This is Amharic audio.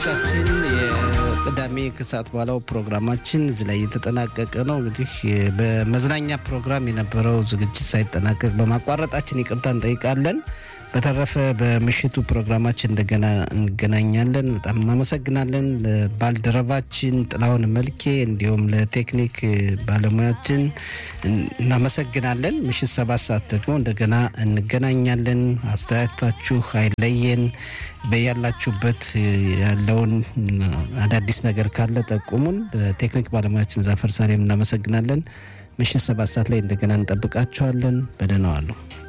አድማጮቻችን የቅዳሜ ከሰዓት በኋላው ፕሮግራማችን እዚህ ላይ እየተጠናቀቀ ነው። እንግዲህ በመዝናኛ ፕሮግራም የነበረው ዝግጅት ሳይጠናቀቅ በማቋረጣችን ይቅርታ እንጠይቃለን። በተረፈ በምሽቱ ፕሮግራማችን እንደገና እንገናኛለን። በጣም እናመሰግናለን ለባልደረባችን ጥላሁን መልኬ እንዲሁም ለቴክኒክ ባለሙያችን እናመሰግናለን። ምሽት ሰባት ሰዓት ደግሞ እንደገና እንገናኛለን። አስተያየታችሁ አይለየን። በያላችሁበት ያለውን አዳዲስ ነገር ካለ ጠቁሙን። ቴክኒክ ባለሙያችን ዛፈር ሳሌም እናመሰግናለን። ምሽት ሰባት ሰዓት ላይ እንደገና እንጠብቃችኋለን። በደህና ዋሉ።